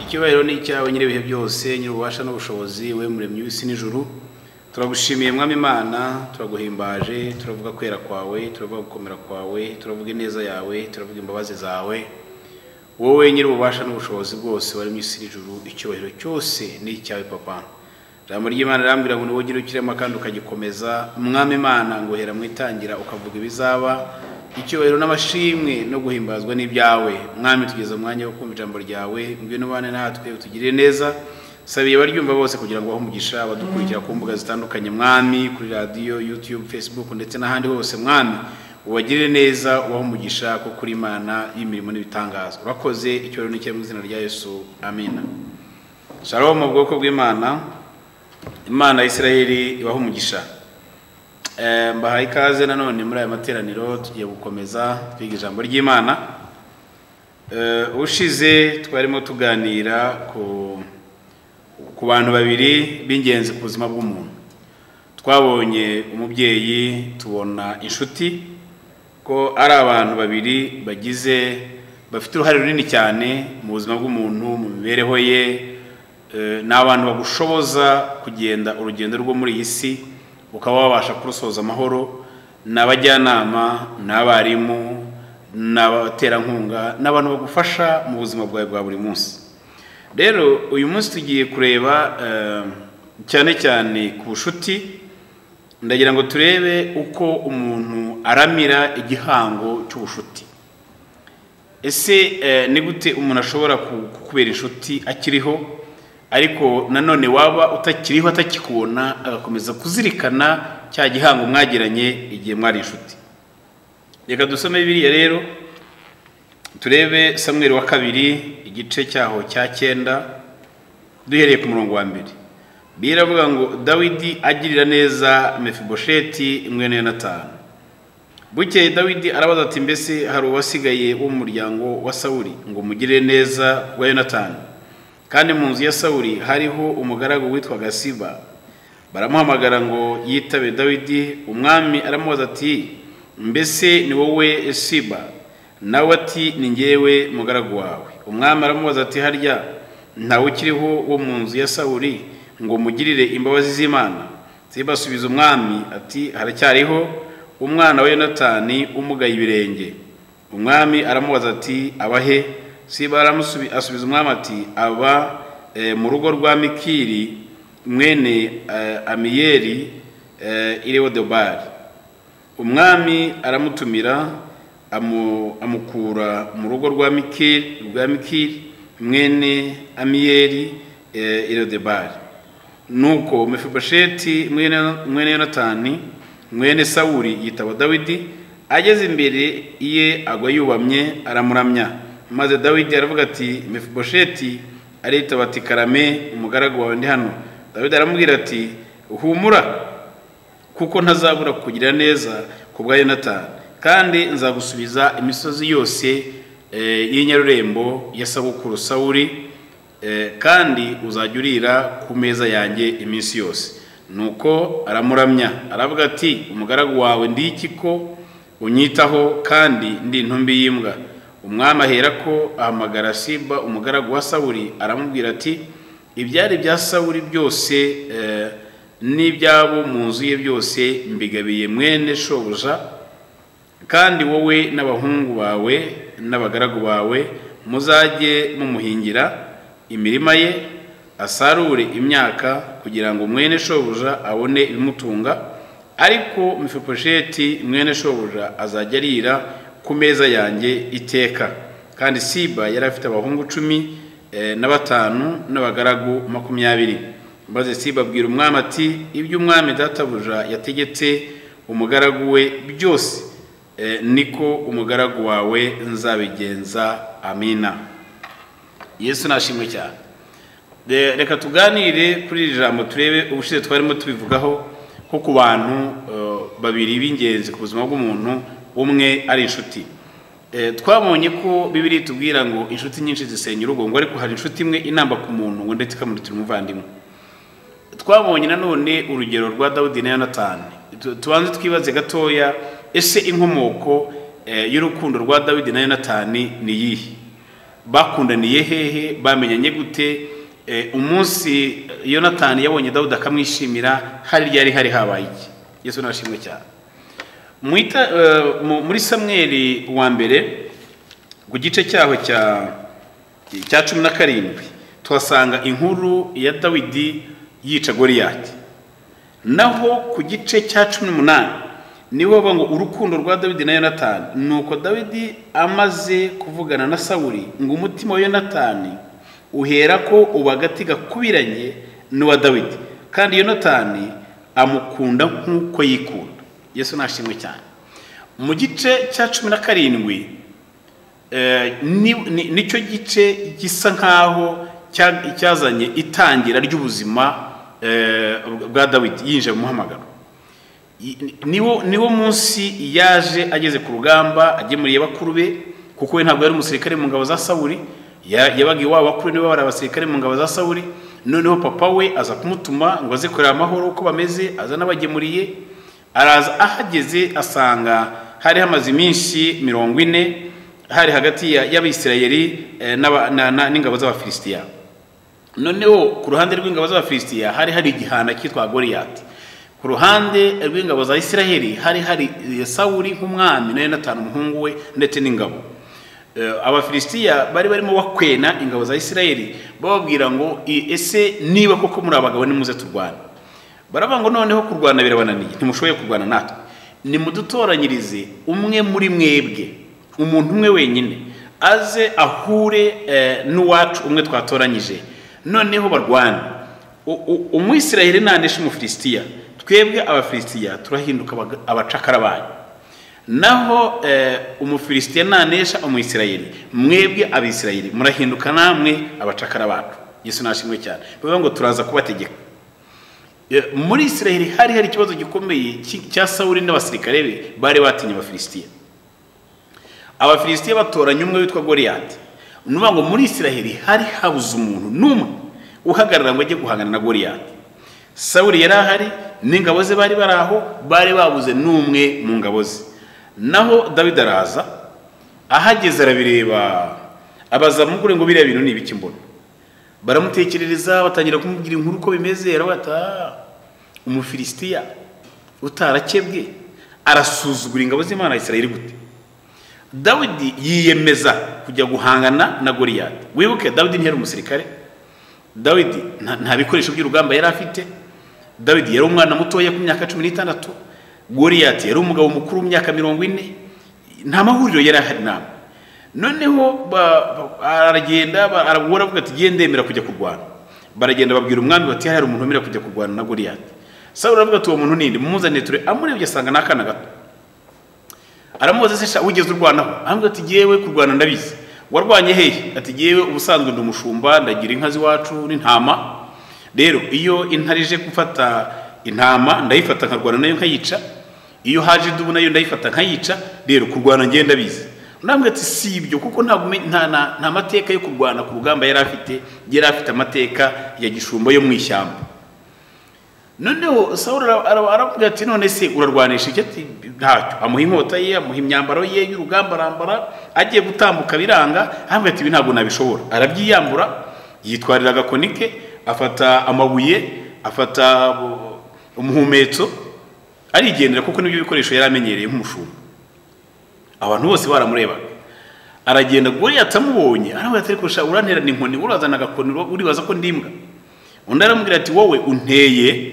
icyubahiro ni icyawe nyir'ibihe byose nyir'ububasha n'ubushobozi we muremyi w'isi n'ijuru turagushimiye mwami imana turaguhimbaje turavuga kwera kwawe turavuga gukomera kwawe turavuga ineza yawe turavuga imbabazi zawe wowe nyir'ububasha n'ubushobozi bwose wari mu isi n'ijuru icyubahiro cyose ni icyawe papa ijambo ry'imana rirambwira ngo niwo ugira ukirema kandi ukagikomeza mwami imana ngo uhera mu itangira ukavuga ibizaba icyubahiro n'amashimwe no guhimbazwa n'ibyawe mwami tugeze umwanya wo kumva ijambo ryawe ngwino ubane natwe utugirire neza sabiye abaryumva bose kugira ngo bahe umugisha abadukurikira ku mbuga zitandukanye mwami kuri radiyo yutube fesibuku ndetse n'ahandi hose mwami ubagirire neza ubahe umugisha ko kuri imana y'imirimo n'ibitangaza urakoze icyubahiro n'icyawe mu izina rya yesu amina shalom mu bwoko bw'imana imana ya israheli ibaha umugisha Eh, mbahaye ikaze nanone muri aya materaniro tugiye gukomeza twiga ijambo ry'imana Eh, ushize twarimo tuganira ku ku bantu babiri b'ingenzi ku buzima bw'umuntu twabonye umubyeyi tubona inshuti ko ari abantu babiri bagize bafite uruhare runini cyane mu buzima bw'umuntu mu mibereho ye Eh, ni abantu bagushoboza kugenda urugendo rwo muri iyi si ukaba wabasha kurusoza amahoro ni abajyanama ni abarimu ni abaterankunga ni abantu bagufasha mu buzima bwawe bwa buri munsi rero uyu munsi tugiye kureba eh, cyane cyane ku bucuti ndagira ngo turebe uko umuntu aramira igihango cy'ubushuti ese eh, ni gute umuntu ashobora ku- kukubera inshuti akiriho ariko nanone waba utakiriho atakikubona agakomeza kuzirikana cya gihango mwagiranye igihe mwari inshuti reka dusome biriya rero turebe samweri wa kabiri igice cyaho cya cyenda duhereye ku murongo wa mbere biravuga ngo dawidi agirira neza mefibosheti mwene yonatani bukeye dawidi arabaza ati mbese hari uwasigaye wo mu muryango wa sawuli ngo mugirire neza wa yonatani kandi mu nzu ya sawuli hariho umugaragu witwaga siba baramuhamagara ngo yitabe dawidi umwami aramubaza ati mbese ni wowe siba nawe ati ni ngewe mugaragu wawe umwami aramubaza ati harya ntawe ukiriho wo mu nzu ya sawuli ngo mugirire imbabazi z'imana siba asubiza umwami ati haracyariho umwana wa yonatani umugaye ibirenge umwami aramubaza ati abahe siba aramusubi- asubiza umwami ati aba eh, mu rugo rwa mikiri mwene eh, amiyeri eh, irewodebari umwami aramutumira amu- amukura mu rugo rwa mikiri rwa mikiri mwene amiyeri eh, irewodebari nuko mefibosheti mwene mwene yonatani mwene sawuli yitaba dawidi ageze imbere ye agwa yubamye aramuramya maze dawidi aravuga ati mefibosheti aritaba ati karame umugaragu wawe ndi hano dawidi aramubwira ati humura kuko ntazabura kukugirira neza ku bwa yonatani kandi nzagusubiza imisozi yose eh, y'inyarurembo ya sabukuru sawuri eh, kandi uzajya urira ku meza yanjye iminsi yose nuko aramuramya aravuga ati umugaragu wawe ndi iki ko unyitaho kandi ndi intumbi y'imbwa umwami aherako ahamagara siba umugaragu wa sawuri aramubwira ati ibyari bya sawuri byose eh, n'ibyabo mu nzu ye byose mbigabiye mwene shobuja kandi wowe n'abahungu bawe n'abagaragu bawe muzajye mumuhingira imirima ye asarure imyaka kugira ngo mwene shobuja abone ibimutunga ariko mifiposheti mwene shobuja azajya arira ku meza yanjye iteka kandi siba yari afite abahungu cumi eh, na batanu n'abagaragu makumyabiri maze siba abwira umwami ati ibyo umwami databuja yategetse umugaragu we byose eh, niko umugaragu wawe nzabigenza amina yesu nashimwe cyane De- reka tuganire kuri iri jambo turebe ubushize twarimo tubivugaho nko ku bantu eh, babiri b'ingenzi ku buzima bw'umuntu umwe ari inshuti Eh, twabonye ko bibiri itubwira ngo inshuti nyinshi zisenya urugo ngo ariko hari inshuti imwe inamba ku muntu ngo ndetse ikamurutira umuvandimwe twabonye nanone urugero rwa dawudi na yonatani Tu- tubanze twibaze gatoya ese inkomoko eh, y'urukundo rwa dawidi na yonatani ni iyihe bakundaniye hehe bamenyanye gute Eh, umunsi yonatani yabonye dawudi akamwishimira hari ryari hari habaye iki yesu nashimwe cyane Mu ita- eh, mu- muri samweri wa mbere ku gice cyaho cya cya cumi na karindwi tuhasanga inkuru ya dawidi yica goriyati naho ku gice cya cumi n'umunani niho bavuga ngo urukundo rwa dawidi na yonatani ni uko dawidi amaze kuvugana na sawuri ngo umutima wa yonatani uhera ko uba agati gakubiranye n'uwa dawidi kandi yonatani amukunda nk'uko yikunda yesu nashimwe cyane mu gice cya cumi na karindwi eh, ni- ni- nicyo gice gisa nkaho cya- cyazanye itangira ry'ubuzima eh, bwa dawidi yinjiye mu muhamagaro I- niwo niwo munsi yaje ageze ku rugamba agemuriye bakuru be kuko we ntabwo yari umusirikare mu ngabo za sawuri Ya- yabaga iwabo bakuru nibo bari abasirikare mu ngabo za sawuri noneho papa we aza kumutuma ngo aze kureba amahoro uko bameze aza n'abagemuriye araza ahageze asanga hari hamaze iminsi mirongo ine hari hagati ya- y'abisirayeli eh, n'aba- na- na- n'ingabo z'abafilisitiya noneho ku ruhande rw'ingabo z'abafilisitiya hari hari igihana cyitwa goriyati ku ruhande rw'ingabo za isiraheli hari hari eh, sawuri nk'umwami na yonatani umuhungu we ndetse n'ingabo Eh, abafilisitiya bari barimo bakwena ingabo za isiraheli bababwira ngo "I- ese niba koko muri abagabo nimuze turwane baravuga ngo noneho kurwana birabananiye ntimushoboye kurwana natwe nimudutoranyirize umwe muri mwebwe umuntu umwe wenyine aze ahure eh, n'uwacu umwe twatoranyije noneho barwane U- u- umwisiraheli nanesha umufilisitiya twebwe abafilisitiya turahinduka abaga- abacakara banyu naho eh, umufilisitiya nanesha umwisirayeli mwebwe abisirayeli murahinduka namwe abacakara bacu yesu nashimwe cyane bivuga ngo turaza kubategeka Eh, muri isiraheli hari hari ikibazo gikomeye cy- cya sawuli n'abasirikare be bari batinye abafilisitiya abafilisitiya batoranya umwe witwa goriyati ni ukuvuga ngo muri isiraheli hari habuze umuntu n'umwe uhagarara ngo ajye guhangana na goriyati sawuli yari ahari n'ingabo ze bari bari aho bari babuze n'umwe mu ngabo ze naho dawidi araza ahageze arabireba abaza mugure ngo biriya bintu ni ibiki mbona baramutekerereza batangira kumubwira inkuru uko bimeze aravuga ati "Ah, umufilisitiya utarakebwe arasuzugura ingabo z'imana ya isirayeli gute dawidi yiyemeza kujya guhangana na goriyati wibuke dawidi ntiyari umusirikare dawidi nta- nta bikoresho by'urugamba yari afite dawidi yari umwana mutoya ku myaka cumi n'itandatu goriyati yari umugabo mukuru w'imyaka mirongo ine nta mahuriro yari ahari ntabwo noneho ba- ba- aragenda ba- arabura avuga ati genda ndemera kujya kurwana baragenda babwira umwami bati hari umuntu wemerewe kujya kurwana na goriyati sawuli aravuga ati uwo muntu ninde mumuzanire ture amurebye asanga ni akana gato aramubaza se sha wigeze urwanaho arambwira ati yewe kurwana ndabizi warwanye hehe ati yewe ubusanzwe ndi umushumba ndagira inka z'iwacu n'intama rero iyo intare ije gufata intama ndayifata nkarwana nayo nkayica iyo haje idubu nayo ndayifata nkayica rero kurwana ngenda ndabizi nambwira ati si ibyo kuko ntabwo umenye- nta, nta, nta mateka yo kurwana ku rugamba yari afite yari afite amateka ya gishumba yo mu ishyamba noneho sawuli ara- ara- aravuga ati none se urarwanisha iki ati ntacyo amuha inkota ye amuha imyambaro ye y'urugamba arambara agiye gutambuka biranga aravuga ati ibi ntabwo nabishobora arabyiyambura yitwarira agakoni ke afata amabuye afata bu- umuhumetso arigendera kuko nibyo bikoresho yari amenyereye nk'umushumba abantu bose baramurebaga aragenda goriyati amubonye aravuga ati ariko sha uranterana inkoni urazana agakoni uribaza ko ndi imbwa undi aramubwira ati wowe unteye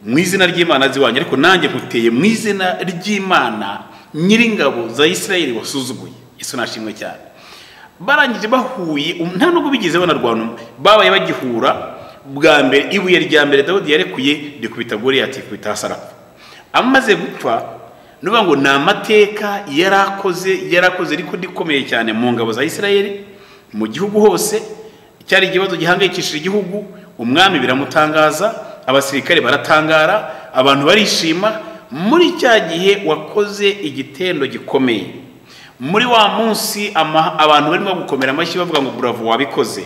mu izina ry'imana azi iwanyu ariko nanjye nkuteye mu izina ry'imana nyiringabo za isirayeli wasuzuguye yesu nashimwe cyane barangije bahuye um- nta nubwo bigeze banarwana um- babaye bagihura bwa mbere ibuye rya mbere dawudi yarekuye rikubita goriyati ikubita hasi arapfa amaze gupfa ni ukuvuga ngo ni amateka yari akoze yari akoze ariko rikomeye cyane mu ngabo za isirayeli mu gihugu hose cyari ikibazo gihangayikishije igihugu umwami biramutangaza abasirikare baratangara abantu barishima muri cya gihe wakoze igitendo gikomeye muri wa munsi ama- abantu barimo gukomera amashyi bavuga ngo buravo wabikoze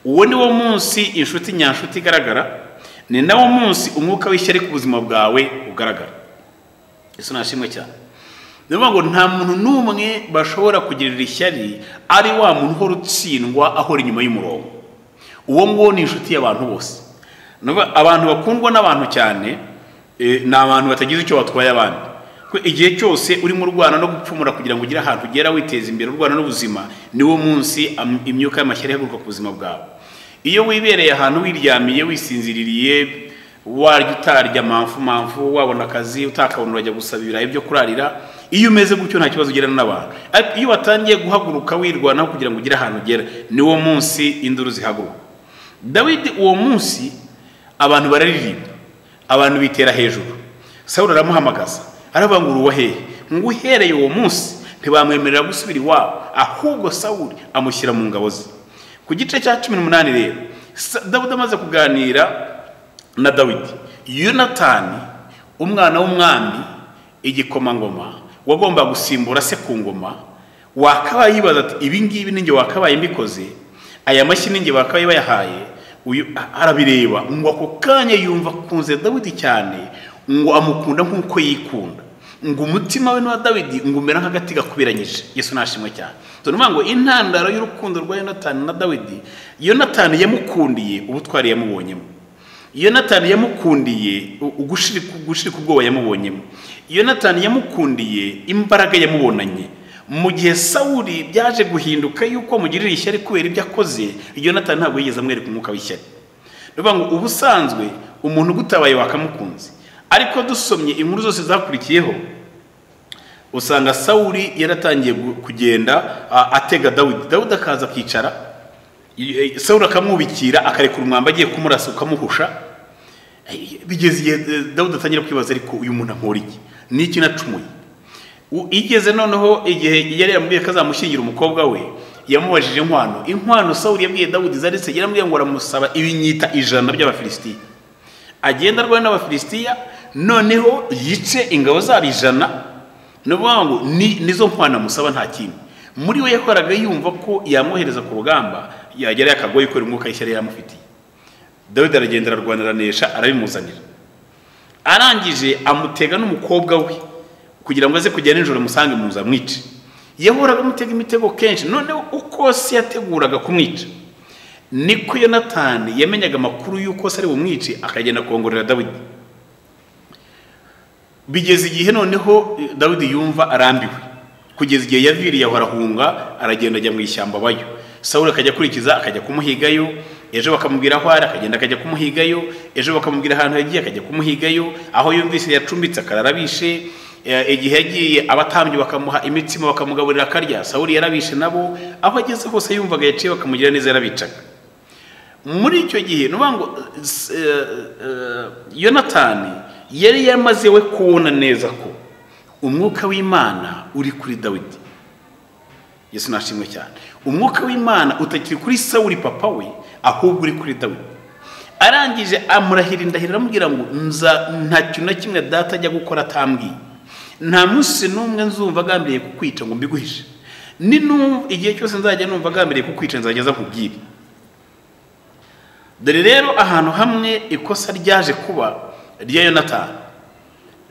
uwo ni wo munsi inshuti nyanshuti igaragara ni na wo munsi umwuka w'ishyari ku buzima bwawe ugaragara yesu nashimwe cyane ni ukuvuga ngo nta muntu n'umwe bashobora kugirira ishyari ari wa muntu uhora utsindwa ahora inyuma y'umurongo uwo nguwo ni inshuti y'abantu bose Ni ukuvuga abantu bakundwa n'abantu cyane eh, ni abantu batagize icyo batwaye abandi Kuko igihe cyose urimo urwana no gupfumura kugira ngo ugire ahantu ugera witeza imbere urwana n'ubuzima niwo munsi am- imyuka y'amashyari ihaguruka ku buzima bwawe iyo wibereye ahantu wiryamiye wisinziririye warya utarya mamfu mamfu wabona akazi utakabona urajya gusaba ibirayi byo kurarira iyo umeze gutyo nta kibazo ugirana n'abantu ariko iyo watangiye guhaguruka wirwanaho kugira ngo ugire ahantu ugera niwo munsi induru zihaguruka dawidi uwo munsi abantu bararirimba abantu bitera hejuru sawuli aramuhamagaza aravuga ngo uruwa hehe ngo uhereye uwo munsi ntibamwemerera gusubira iwabo ahubwo sawuli amushyira mu ngabo ze ku gice cya cumi n'umunani rero Sa- dawidi amaze kuganira na dawidi yonatani umwana w'umwami igikomangoma wagomba gusimbura se ku ngoma wakabaye yibaza ati ibi ngibi ninjye wakabaye mbikoze aya mashyi ninjye bakabaye bayahaye uyu a- arabireba ngo ako kanya yumva akunze dawidi cyane ngo amukunda nk'uko yikunda ngo umutima we n'uwa dawidi ngo umera nk'agati gakuberanyije yesu nashimwe cyane tunavuga ngo intandaro y'urukundo rwa yonatani na dawidi yonatani yamukundiye ubutwari yamubonyemo yonatani yamukundiye u- ugushirika ugushirika ubwoba yamubonyemo yonatani yamukundiye imbaraga yamubonanye mu gihe sawuli byaje guhinduka yuko amugirira ishyari kubera ibyo akoze yonatani ntabwo yigeze amwereka umwuka w'ishyari ni ukuvuga ngo ubusanzwe umuntu ugutabaye wakamukunze ariko dusomye inkuru zose zakurikiyeho usanga sawuli yaratangiye gu- kugenda a- atega dawidi dawidi akaza akicara i- i- sawuli akamwubikira akarekura umwamba agiye kumurasa ukamuhusha Ay, bigeze igihe eh, dawudi atangira kwibaza ariko uyu muntu ankora iki ni iki nacumuye U- igeze noneho igihe yari yaramubwiye ko azamushyingira umukobwa we yamubajije inkwano inkwano sawuli yabwiye dawudi zari se yaramubwiye ngo aramusaba ibinyita ijana by'abafilisitiya agenda arwana n'abafilisitiya noneho yice ingabo zabo ijana ni ukuvuga ngo ni nizo nkwano amusaba nta kindi muri we yakoraga yumva ko yamwohereza ku rugamba yagera yakagoye kubera umwuka y'ishyari yari amufitiye dawidi aragenda ararwanira anesha arabimuzanira arangije amutega n'umukobwa we kugira ngo aze kujya nijoro amusange mu nzu amwice yahoraga amutega imitego kenshi noneho uko se yateguraga kumwica niko yonatani yamenyaga amakuru y'uko se ari bumwice akagenda kongorera dawidi bigeze igihe noneho eh, dawidi yumva arambiwe kugeza igihe yaviriye aho arahunga aragenda ajya mu ishyamba abayo sawuli akajya akurikiza akajya kumuhigayo ejo bakamubwira aho ari akagenda akajya kumuhigayo ejo bakamubwira ahantu yagiye akajya kumuhigayo aho yumvise yacumbitse akarara bishe Eh, igihe yagiye abatambyi bakamuha imitsima bakamugaburira akarya sawuli yarabishe nabo aho ageze hose yumvaga yaciye bakamugira neza yarabicaga muri icyo gihe ni ukuvuga ngo eh, s- eh, eh, yonatani yari yamaze we kubona neza ko umwuka w'imana uri kuri dawidi yesu nashimwe cyane umwuka w'imana utakiri kuri sawuli papa we ahubwo uri kuri dawidi arangije amurahira indahiro aramubwira ngo nza nta kintu na kimwe data ajya gukora atambwiye nta munsi n'umwe nzumva agambiriye kukwica ngo mbiguhishe ni nu- igihe cyose nzajya numva agambiriye kukwica nzageza nkubwire dore rero ahantu hamwe ikosa ryaje kuba rya yonatani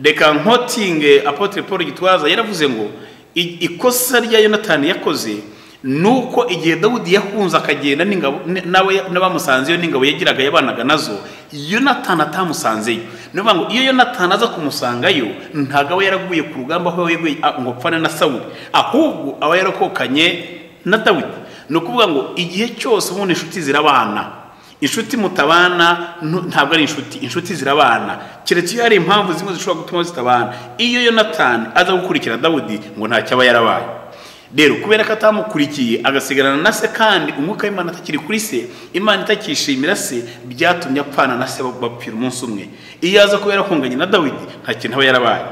reka nkotinge apotre paul gitwaza yaravuze ngo i- ikosa rya yonatani yakoze ni uko igihe dawudi yahunze akagenda n'ingabo n- nawe n'abamusanzeyo n'ingabo yagiraga yabanaga nazo yonatani atamusanzeyo ni ukuvuga ngo iyo yonatani aza kumusangayo ntabwo aba yaraguye ku rugamba aho yeguye a- ngo apfane na sawuli ahubwo aba yarokokanye na dawidi ni ukuvuga ngo igihe cyose ubundi inshuti zirabana inshuti mutabana ntu- ntabwo ari inshuti inshuti zirabana keretse iyo hari impamvu zimwe zishobora gutuma zitabana iyo yonatani aza gukurikira dawudi ngo ntacyo aba yarabaye rero kubera ko atamukurikiye agasigarana na se kandi umwuka w'imana atakiri kuri se imana itakishimira se byatumye apfana na se bapfira umunsi umwe iyo aza kuba yarakunganye na dawidi nta kintu aba yarabaye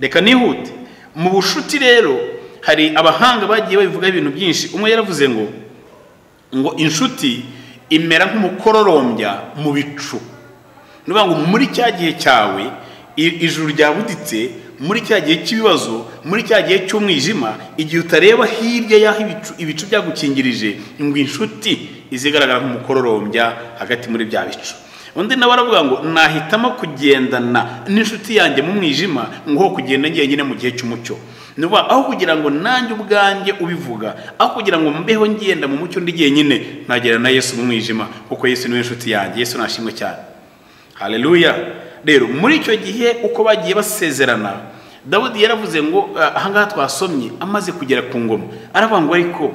reka nihute mu bushuti rero hari abahanga bagiye babivugaho ibintu byinshi umwe yaravuze ngo ngo inshuti imera nk'umukororombya mu bicu ni ukuvuga ngo muri cya gihe cyawe i- ijuru ryabuditse muri cya gihe cy'ibibazo muri cya gihe cy'umwijima igihe utareba hirya y'aho ibicu, ibicu byagukingirije ngo inshuti izigaragara nk'umukororombya hagati muri bya bicu undi nawe aravuga ngo nahitamo kugendana n'inshuti yanjye mu mwijima nk'uko kugenda njyenyine mu gihe cy'umucyo ni ukuvuga aho kugira ngo nanjye ubwanjye ubivuga aho kugira ngo mbeho ngenda mu mucyo ndi jyenyine nagera na yesu mu mwijima kuko yesu niwe nshuti yanjye yesu nashimwe cyane hareruya rero muri icyo gihe uko bagiye basezerana dawudi yaravuze ngo ahangaha twasomye amaze kugera ku ngoma aravuga ngo ariko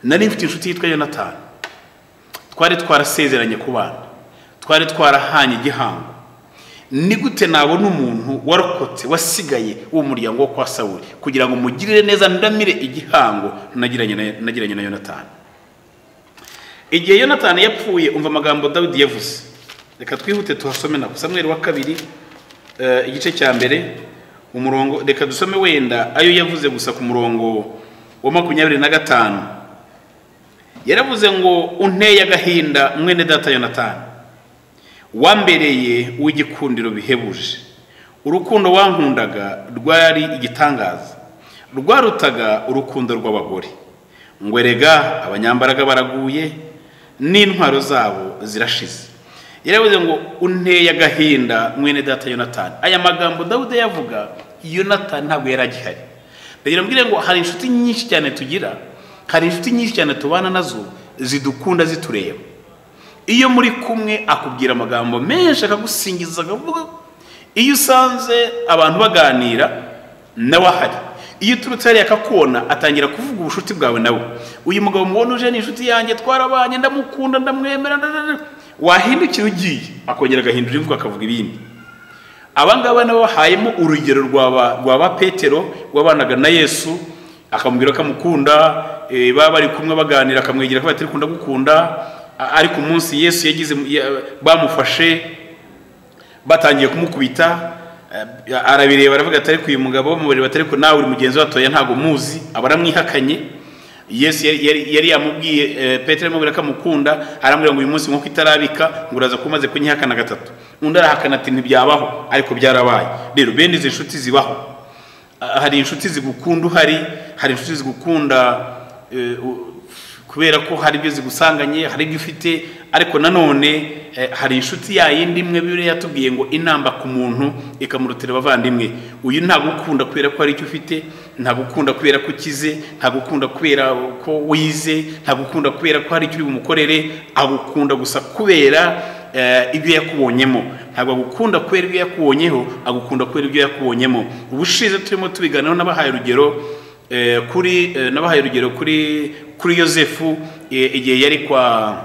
nari mfite inshuti yitwa yonatani twari twarasezeranye kubana twari twarahanye igihango ni gute nabona umuntu warokotse wasigaye uwo muryango wo kwa sawuri kugira ngo mugirire neza ndamire igihango nagiranye na yonatani igihe yonatani yapfuye umva amagambo dawidi yavuze reka twihute tuhasome na samweri wa kabiri igice cya mbere umurongo reka dusome wenda ayo yavuze gusa ku murongo wa makumyabiri na gatanu yaravuze ngo unteye agahinda mwene data yonatani wambereye uw'igikundiro bihebuje urukundo wankundaga rwari igitangaza rwarutaga urukundo rw'abagore ngo erega abanyambaraga baraguye n'intwaro zabo zirashize yaravuze ngo unteye agahinda mwene data yonatani aya magambo dawude yavuga yonatani ntabwo yari agihari ndagira mbwire ngo hari inshuti nyinshi cyane tugira hari inshuti nyinshi cyane tubana nazo zidukunda zitureba iyo muri kumwe akubwira amagambo menshi akagusingiza akavuga iyo usanze abantu baganira nawe ahari iyo uturutse hariya akakubona atangira kuvuga ubucuti bwawe nawe uyu mugabo mubona uje ni inshuti yanjye twarabanye ndamukunda ndamwemera wahindukira ugiye akongera agahindura imvugo akavuga ibindi abangaba nabo bahayemo urugero rwaba petero wabanaga na yesu akamubwira ko amukunda baba bari kumwe baganira akamwegera ko batari gukunda ariko umunsi yesu yagize bamufashe batangiye kumukubita arabireba aravuga ati ariko uyu mugabo bamubwira ati ariko nawe uri mugenzi we watoya ntabwo muzi aba aramwihakanye yesu yari yamubwiye petero amubwira ko amukunda aramubwira ngo uyu munsi nk'uko itarabika ngo uraza kuba umaze kunyihakana gatatu undi arahakana ati ntibyabaho ariko byarabaye rero bene izi nshuti zibaho hari inshuti zigukunda uhari hari inshuti zigukunda kubera ko hari ibyo zigusanganye hari ibyo ufite ariko nanone hari inshuti yayindi imwe biriya yatubwiye ngo inamba ku muntu ikamurutira abavandimwe uyu ntagukunda kubera ko hari icyo ufite ntagukunda kubera ko ukize ntagukunda kubera ko wize ntagukunda kubera ko hari icyo uri bumukorere agukunda gusa kubera ibyo yakubonyemo ntabwo agukunda kubera ibyo yakubonyeho agukunda kubera ibyo yakubonyemo ubushize turimo tubiganiraho n'abahaye urugero kuri nabahaye urugero kuri kuri yosefu igihe yari kwa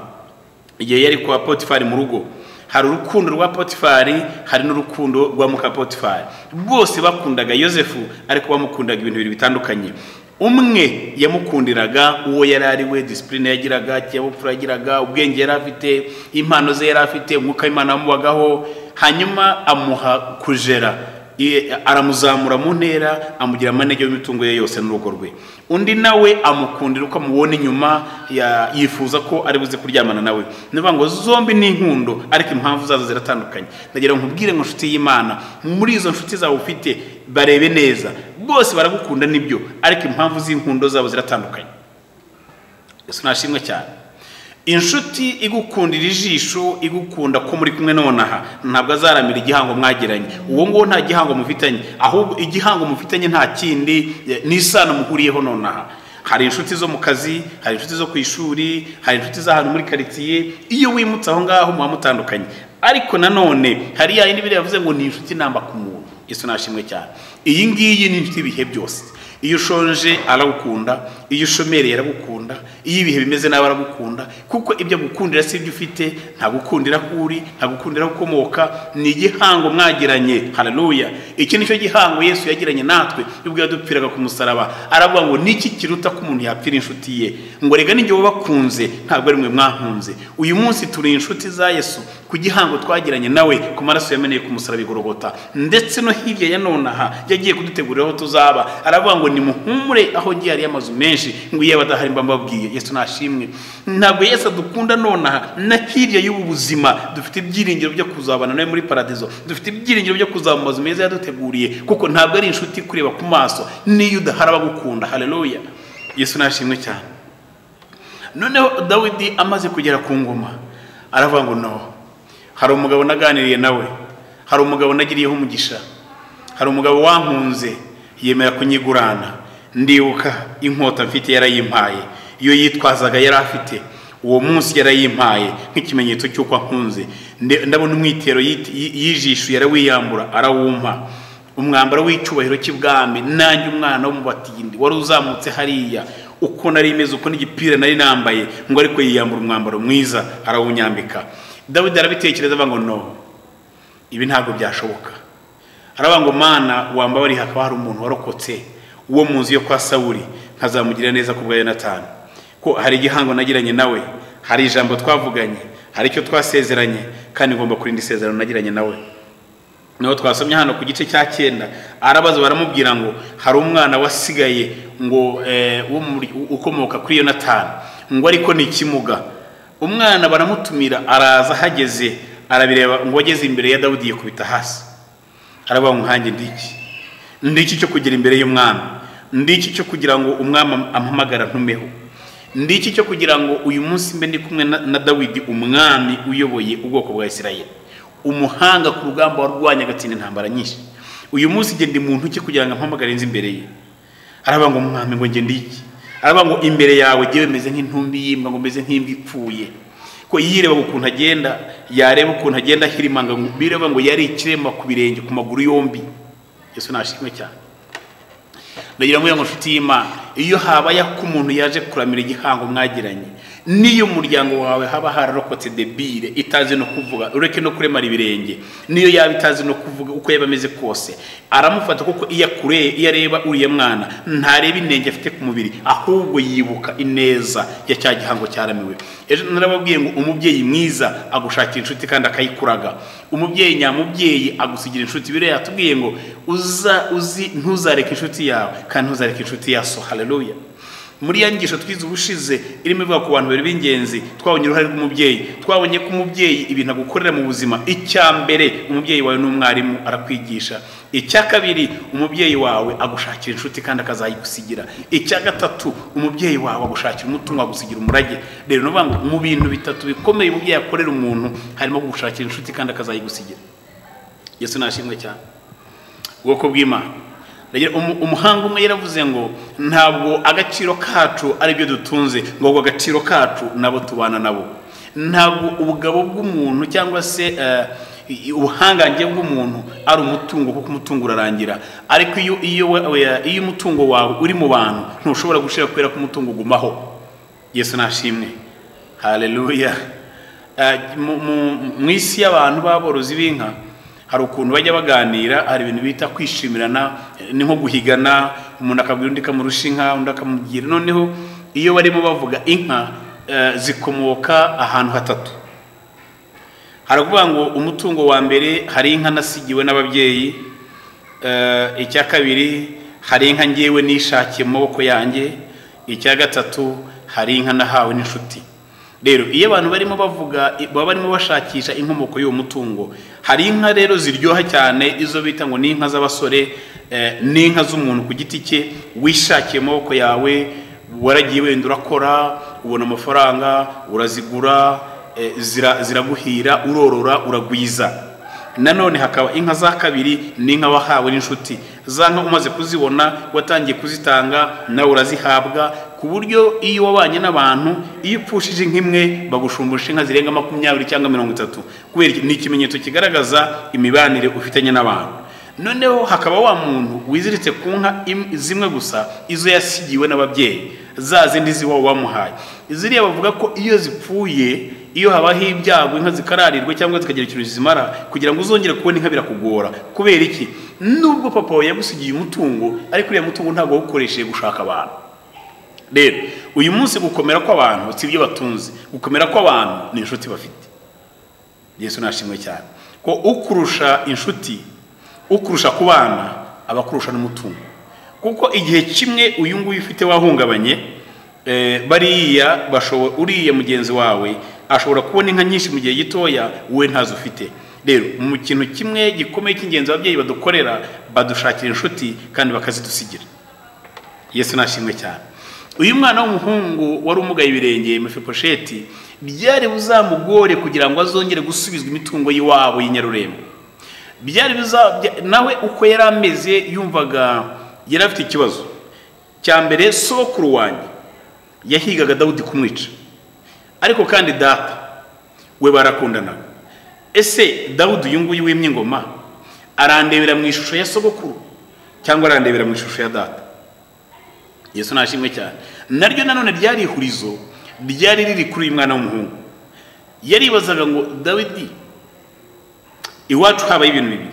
igihe yari kwa potifari mu rugo hari urukundo rwa potifari hari n'urukundo rwa muka potifari bose bakundaga yosefu ariko bamukundaga ibintu bibiri bitandukanye umwe yamukundiraga uwo yari ari we disipurine yagiraga ikinyabupfura yagiraga ubwenge yari afite impano ze yari afite umwuka w'imana wamubagaho hanyuma amuha kujera aramuzamura mu ntera amugira amanege y'imitungo ye yose n'urugo rwe undi nawe amukundira uko amubona inyuma yifuza ko ari buze kuryamana nawe ni ukuvuga ngo zombi ni inkundo ariko impamvu zazo ziratandukanye ndagira ngo nkubwire ngo inshuti y'imana muri izo nshuti zawe ufite barebe neza bose baragukunda nibyo ariko impamvu z'inkundo zabo ziratandukanye nashimwe cyane inshuti igukundira ijisho igukunda ko muri kumwe nonaha ntabwo azaramira igihango mwagiranye uwo nguwo nta gihango mufitanye ahubwo igihango mufitanye nta kindi n'isano muhuriyeho nonaha hari inshuti zo mu kazi hari inshuti zo ku ishuri hari inshuti z'ahantu muri karitsiye iyo wimutse aho ngaho muba mutandukanye ariko nanone hari yayindi biriya yavuze ngo ni inshuti namba ku muntu iso nashimwe cyane iyi ngiyi ni inshuti ibihe byose iyo ushonje aragukunda iyo ushomereye aragukunda iyo ibihe bimeze nawe aragukunda kuko ibyo agukundira si ibyo ufite ntagukundira ko uri ntagukundira ukomoka ni igihango mwagiranye hararuya iki ni cyo gihango yesu yagiranye natwe ubwo yadupfiraga ku musaraba aravuga ngo niki kiruta ko umuntu yapfira inshuti ye ngo rega n'igihe wabakunze ntabwo ari mwe mwakunze uyu munsi turi inshuti za yesu ku gihango twagiranye nawe ku maraso yameneye ku musaraba igorogota ndetse no hirya ya nonaha yagiye kudutegurira aho tuzaba aravuga ngo nimuhumure aho ngiye hariyo amazu menshi ngo iyo badahari mba mbabwiye yesu nashimwe ntabwo yesu dukunda nonaha na hirya y'ubu buzima dufite ibyiringiro byo kuzabana nawe muri paradizo dufite ibyiringiro byo kuzaba amazu meza yaduteguriye kuko ntabwo ari inshuti kureba ku maso n'iyo udahari abagukunda hareruya yesu nashimwe cyane noneho dawidi amaze kugera ku ngoma aravuga ngo no hari umugabo naganiriye nawe hari umugabo nagiriyeho umugisha hari umugabo wankunze yemera kunyigurana ndibuka inkota mfite yarayimpaye iyo yitwazaga yari afite uwo munsi yarayimpaye nk'ikimenyetso cy'uko akunze ndabona umwitero yit- yi- y'ijisho yarawiyambura arawumpa umwambaro w'icyubahiro cy'ibwami nanjye umwana w'umubatindi wari uzamutse hariya uko nari imeze uko n'igipira nari nambaye ngo ariko yiyambura umwambaro mwiza arawunyambika dawidi arabitekereza avuga ngo no ibi ntabwo byashoboka aravuga ngo mana wambabariye hakaba hari umuntu warokotse uwo mu nzu yo kwa sawuri nkazamugira neza ku bwa yonatani ko hari igihango nagiranye nawe hari ijambo twavuganye hari icyo twasezeranye kandi ngomba kurinda isezerano nagiranye nawe niho twasomye hano ku gice cya cyenda arabaza baramubwira ngo hari umwana wasigaye ngo eh, wo muri- ukomoka kuri yonatani ngo ariko ni ikimuga umwana baramutumira araza ahageze arabireba ngo ageze imbere ya dawidi yikubita hasi aravuga ngo nkanjye ndiki ndiki cyo kugira imbere y'umwami ndiki cyo kugira ngo umwami am- ampamagara ntumeho ndiki cyo kugira ngo uyu munsi mbe ndi kumwe na, na dawidi umwami uyoboye ubwoko bwa isirayeli umuhanga ku rugamba warwanya agatsinda intambara nyinshi uyu munsi njye ndi mu ntoki kugira ngo ampamagare inzi imbere ye aravuga ngo mwami ngo njye ndiki aravuga ngo imbere yawe njyewe meze nk'intumbi y'imbwa ngo meze nk'imbwa ipfuye ko yireba ukuntu agenda yareba ukuntu agenda ahirimanga ngo bireba ngo yari ikirema ku birenge ku maguru yombi yesu nashimwe cyane ndagira ngo ngo nshuti y'imana iyo habayeho ko umuntu yaje kuramira igihango mwagiranye n'iyo umuryango wawe haba hararokotse debire itazi no kuvuga ureke no kuremara ibirenge n'iyo yaba itazi no kuvuga uko yaba ameze kose aramufata kuko iyo akureye iyo areba uriya mwana ntareba inenge afite ku mubiri ahubwo yibuka ineza ya cya gihango cyaramiwe ejo narababwiye ngo umubyeyi mwiza agushakira inshuti kandi akayikuraga umubyeyi nyamubyeyi agusigira inshuti biriya yatubwiye ngo uza uzi ntuzareke inshuti yawe kandi ntuzareke inshuti yaso haleluya muri ya nyigisho twize ubushize irimo ivuga ku bantu babiri b'ingenzi twabonye uruhare rw'umubyeyi twabonye ko umubyeyi ibintu agukorera mu buzima icya mbere umubyeyi wawe ni umwarimu arakwigisha icya kabiri umubyeyi wawe agushakira inshuti kandi akazayigusigira icya gatatu umubyeyi wawe agushakira umutungo agusigira umurage rero ni ukuvuga ngo mu bintu bitatu bikomeye umubyeyi akorera umuntu harimo kugushakira inshuti kandi akazayigusigira yesu nashimwe cyane ubwoko bw'imana Ndagira- umu- umuhanga umwe yaravuze ngo ntabwo agaciro kacu ari byo dutunze ngo ahubwo agaciro kacu nabo tubana nabo ntabwo ubugabo bw'umuntu cyangwa se eh, i- ubuhangange bw'umuntu ari umutungo kuko umutungo urarangira ariko iyo iyo we- iyo umutungo wawe uri mu bantu ntushobora gushira kubera ko umutungo ugumaho yesu nashimwe haleluya Eh, mu- mu- mu isi y'abantu b'aborozi b'inka hari ukuntu bajya baganira hari ibintu bita kwishimirana eh, ni nko guhigana umuntu akabwira undi akamurusha inka undi akamubwira noneho iyo barimo bavuga inka eh, zikomoka ahantu hatatu haravuga ngo umutungo wa mbere hari inka nasigiwe n'ababyeyi Eh, icya kabiri hari inka ngewe nishakiye mu maboko yanjye icya gatatu hari inka nahawe n'inshuti rero iyo abantu barimo bavuga i- baba barimo bashakisha inkomoko y'uwo mutungo hari inka rero ziryoha cyane izo bita ngo ni inka z'abasore eh, ni inka z'umuntu ku giti cye wishakiye mu maboko yawe waragiye wenda urakora ubona amafaranga urazigura eh, zira- ziraguhira urorora uragwiza nanone hakaba inka za kabiri ni inka wahawe n'inshuti za nka umaze kuzibona watangiye kuzitanga nawe urazihabwa ku buryo iyo wabanye n'abantu iyo upfushije inka imwe bagushumbusha inka zirenga makumyabiri cyangwa mirongo itatu kubera iki- ni ikimenyetso kigaragaza imibanire ufitanye n'abantu noneho hakaba wa muntu wiziritse ku nka im- zimwe gusa izo yasigiwe n'ababyeyi za zindi ziwa wamuhaye ziriya bavuga ko iyo zipfuye iyo habaho ibyago inka zikararirwa cyangwa zikagira ikintu zizimara kugira ngo uzongere kubona inka birakugora kubera iki nubwo papa wawe yagusigiye umutungo ariko uriya mutungo ntabwo wawukoresheje gushaka abantu rero uyu munsi gukomera kw'abantu si ibyo batunze gukomera kw'abantu ni inshuti bafite yesu nashimwe cyane ko ukurusha inshuti ukurusha ku bana aba akurusha n'umutungo kuko igihe kimwe uyu nguyu ufite wahungabanye eh, bariya bashobo- uriya mugenzi wawe ashobora kubona inka nyinshi mu gihe gitoya wowe ntazo ufite rero mu kintu kimwe gikomeye cy'ingenzi ababyeyi badukorera badushakira inshuti kandi bakazidusigira yesu nashimwe cyane uyu mwana w'umuhungu wari umugaye ibirenge mefiposheti byari buzamugore kugira ngo azongere gusubizwa imitungo y'iwabo y'inyarurembo byari biza bya- nawe uko yari ameze yumvaga yari afite ikibazo cya mbere sokuru wanjye yahigaga dawudi kumwica ariko kandi data we barakundanaga ese dawudi uyu nguyu wimye ingoma arandebera mu ishusho ya sogokuru cyangwa arandebera mu ishusho ya data yesu nashimwe cyane naryo nanone ryari ihurizo ryari riri kuri uyu mwana w'umuhungu yaribazaga ngo dawidi iwacu habaye ibintu bibiri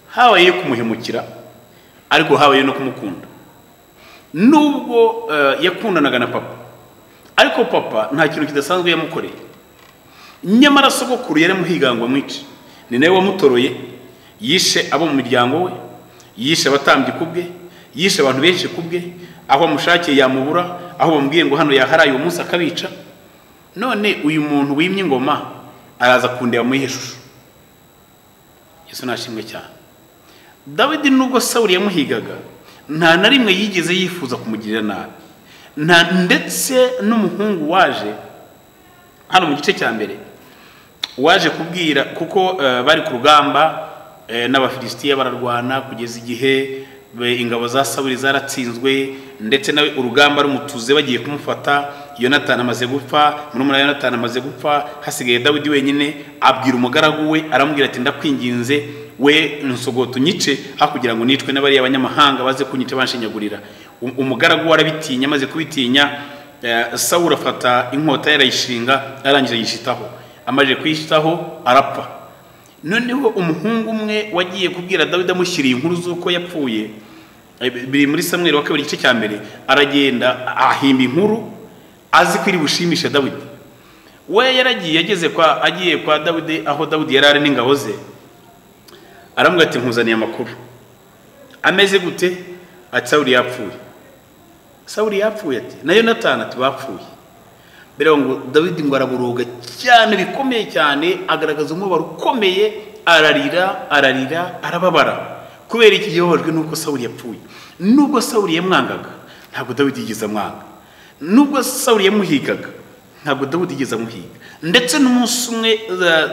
habayeyo kumuhemukira ariko habayeyo no kumukunda nubwo eh, yakundanaga na papa ariko papa nta kintu kidasanzwe yamukoreye nyamara sogokuru yaramuhigangwa mwice ni nawe wamutoroye yishe abo mu muryango we yishe abatambyi ku bwe yishe abantu benshi ku bwe aho amushakiye yamubura aho bamubwiye ngo hano yaharaye uwo munsi akabica none uyu muntu wimye ingoma araza kundeba mu iyihe shusho yesu nashimwe cyane dawidi nubwo sawuli yamuhigaga nta na rimwe yigeze yifuza kumugirira nabi nta ndetse n'umuhungu waje hano mu gice cya mbere waje kubwira kuko eh, bari ku rugamba eh, n'abafilisitiya bararwana kugeza igihe be- ingabo za sawuli zaratsinzwe ndetse nawe urugamba rumutuze bagiye kumufata yonatani amaze gupfa murumuna wa yonatani amaze gupfa hasigaye dawidi wenyine abwira umugaragu we aramubwira ati ndakwinginze we nsogoto unyice aho kugira ngo nicwe n'abariya banyamahanga baze kunyica banshinyagurira Um- umugaragu we arabitinya amaze kubitinya eh, sawuli afata inkota yarayishinga arangiza yishitaho amaze kuyitaho arapfa noneho umuhungu umwe wagiye kubwira dawidi amushyiriye inkuru z'uko yapfuye eh, biri muri samweri wa kabiri igice cya mbere aragenda ahimba inkuru azi ko iri bushimishe dawidi we yaragiye ageze kwa agiye kwa dawidi aho dawidi yari ari n'ingabo ze aramubwira ati nkuzaniye amakuru ameze gute ati sawuli yapfuye sawuli yapfuye ati na yonatani ati bapfuye mbere ngo dawidi ngo araburoga cyane bikomeye cyane agaragaza umubabaro ukomeye ararira ararira arababara kubera iki yababajwe n'uko sawuli yapfuye nubwo sawuli yamwangaga ntabwo dawidi yigeze amwanga nubwo sawuli yamuhigaga ntabwo dawidi yigeze amuhiga ndetse n'umunsi umwe eh,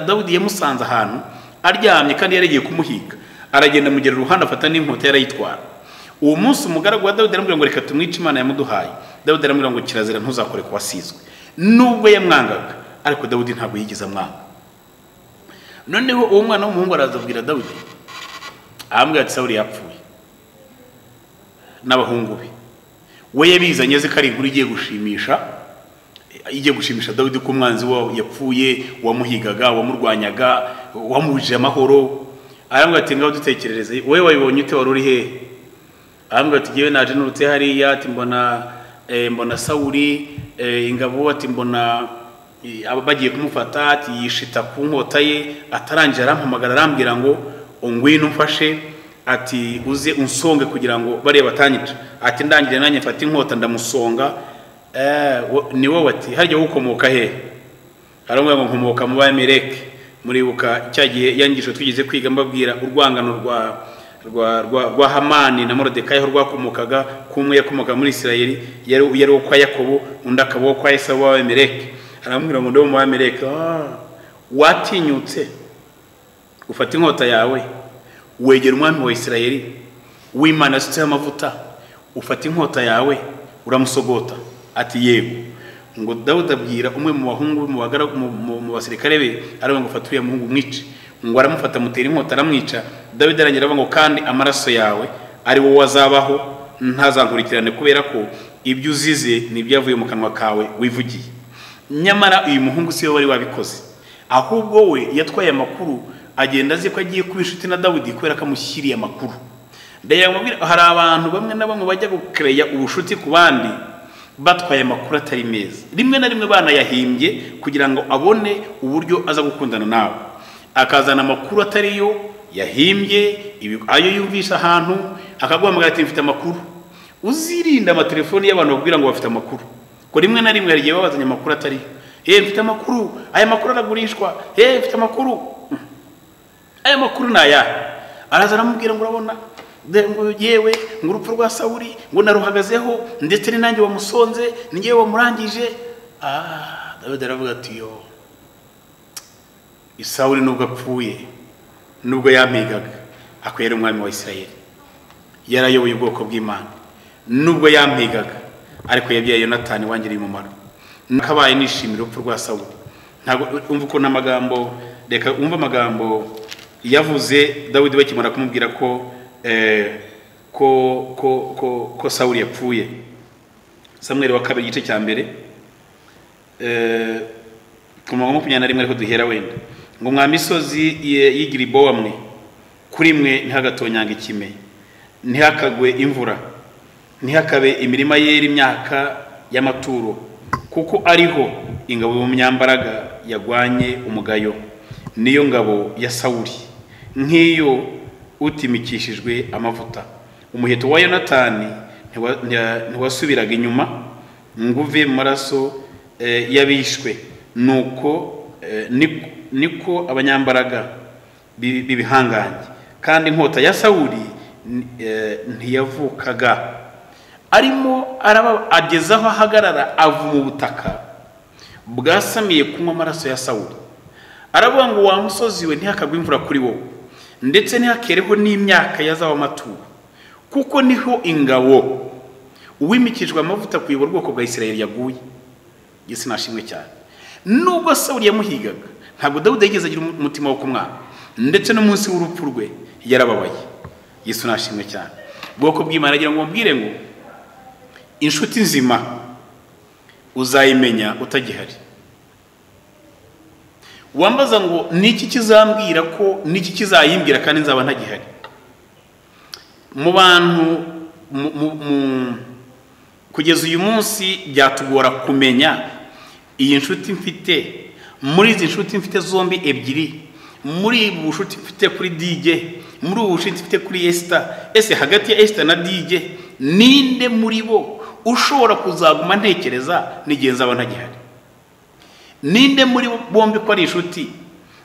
dawidi yamusanze ahantu aryamye kandi yaragiye kumuhiga aragenda amugera uruhande afata n'inkota yarayitwara uwo munsi umugaragu wa dawidi aramubwira ngo reka tumwice imana yamuduhaye dawidi aramubwira ngo kirazira ntuzakore ku wasizwe nubwo yamwangaga ariko dawidi ntabwo yigeze amwanga noneho uwo mwana w'umuhungu araza abwira dawidi aramubwira ati sawuli yapfuye n'abahungu be we yabizanye azi ko ari inkuru igiye gushimisha igiye gushimisha dawidi ko umwanzi wawe yapfuye wamuhigaga wamurwanyaga wamubujije amahoro aramubwira ati ngaho dutekerereze wowe wabibonye ute wari uri hehe arambwira ati ngewe naje nturutse hariya ati mbona eh, mbona sawuli eh, ingabo ati mbona eh, aba- bagiye kumufata ati yishita ku nkota ye atarangije arampamagara arambwira ngo ngwino umfashe ati uze unsonge kugira ngo bareba batanyica ati ndangire nanjye mfata inkota ndamusonga eh, wo- ni wowe ati harya ukomoka hehe haramubwira ngo nkomoka mu bamereke muribuka cya gihe yangisho twigeze kwiga mbabwira urwangano rwa rwa rwa rwa hamani na morodekayi aho rwakomokaga kumwe yakomokaga muri isirayeli yari yari uwo kwa yakobo undi akaba uwo kwa esawu w'abamereke aramubwira ngo ndi uwo mu bamereke Ah, watinyutse ufata inkota yawe wegera umwami wa isirayeli w'imana yasutseho amavuta ufata inkota yawe uramusogota ati yego ngo dawudi abwira umwe mu bahungu be, mu bagaragu- mu- mu- mu basirikare be aravuga ngo fata uriya muhungu umwice ngo aramufata amutera inkota aramwica dawidi arangira aravuga ngo kandi amaraso yawe ari wowe azabaho ntazankurikirane kubera ko ibyo uzize ni ibyavuye mu kanwa kawe wivugiye nyamara uyu muhungu si we wari wabikoze ahubwo we yatwaye amakuru agenda azi ko agiye kuba inshuti na dawidi kubera ko amushyiriye amakuru Ndaya mubwira- hari abantu bamwe na bamwe bajya gukereya ubushuti ku bandi batwaye amakuru atari meza rimwe na rimwe banayahimbye kugira ngo abone uburyo aza gukundana nawe akazana amakuru atari yo yahimbye ibi- ayo yumvisha ahantu akaguhamagara ati mfite amakuru uzirinde amatelefoni y'abantu bakubwira ngo bafite amakuru ko rimwe na rimwe hari igihe babazanye amakuru atari yo mfite amakuru aya makuru aragurishwa "Eh, mfite amakuru aya makuru ni aya araza aramubwira ngo urabona Dore ngo yewe ngo urupfu rwa sawuri ngo naruhagazeho ndetse ni nanjye wamusonze ni ngewe wamurangije ah dawidi aravuga ati yo isawuri nubwo apfuye nubwo yampigaga akwiye ari umwami wa isirayeli yarayoboye ubwoko bw'imana nubwo yampigaga ariko yabyaye yonatani wangiriye umumaro nakabaye nishimira urupfu rwa sawuri ntabwo umva ukuntu amagambo reka umva amagambo yavuze dawidi bakimara kumubwira ko eh, ko ko ko ko sawuri yapfuye samweri wa kabiri igice cya mbere eh, ku murongo wa makumyabiri na rimwe ariko duhera wenda ngo mwa misozi ye- y'i giribowa mwe kuri mwe ntihagatonyanga ikime ntihakagwe imvura ntihakabe imirima yera imyaka y'amaturo kuko ariho ingabo y'umunyambaraga yagwanye umugayo niyo ngabo ya sawuri nk'iyo utimikishijwe amavuta umuheto wa yonatani ntiwa- ntiwa- ntiwasubiraga inyuma ngo uve mu maraso eh, y'abishwe nuko eh, niko- niko abanyambaraga bi- b'ibihangange kandi inkota ya sawuri ni- eh, ntiyavukaga arimo araba- ageze aho ahagarara avuma ubutaka bwasamiye kunywa amaraso ya sawuri aravuga ngo wa musozi we ntihakagwe imvura kuri wowe ndetse ntihakareho n'imyaka y'azab'amaturo kuko niho ingabo uwimikijwe amavuta kuyobora ubwoko bwa isirayeli yaguye yesu nashimwe cyane nubwo sawuli yamuhigaga ntabwo dawudi yigeze agira umu- umutima wo kumwanga ndetse no munsi w'urupfu rwe yarababaye yesu nashimwe cyane ubwoko bw'imana agira ngo mubwire ngo inshuti nzima uzayimenya utagihari wambaza ngo niki kizambwira ko niki kizayimbwira kandi nzaba ntagihari mu bantu mu- mu- mu- kugeza uyu munsi byatugora kumenya iyi nshuti mfite muri izi nshuti mfite zombi ebyiri muri ubu bucuti mfite kuri dj muri ubu bucuti mfite kuri esita ese hagati ya esita na dj ninde muri bo ushobora kuzaguma ntekereza n'igihe nzaba ntagihari ninde muri bombi ko ari inshuti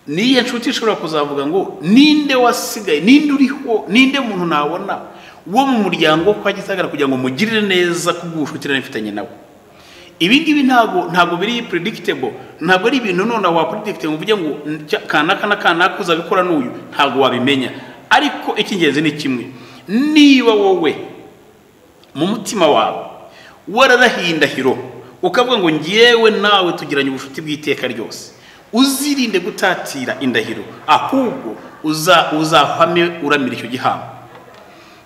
niyo nshuti ishobora kuzavuga ngo ninde wasigaye ninde uriho ninde muntu nabona wo mu muryango kwa gisagara kugira ngo mugirire neza kubw'ubucuti nari mfitanye nawe ibi ngibi ntabwo ntabwo biri predictable ntabwo ari ibintu none wa predicte ngo uvuge ngo "Cya- kanaka na kanaka uzabikora n'uyu ntabwo wabimenya ariko icy'ingenzi ni kimwe niba wowe mu mutima wawe wararahiye indahiro ukavuga ngo ngewe nawe tugiranye ubucuti bw'iteka ryose uzirinde gutatira indahiro ahubwo uza uzahame uramira icyo gihambo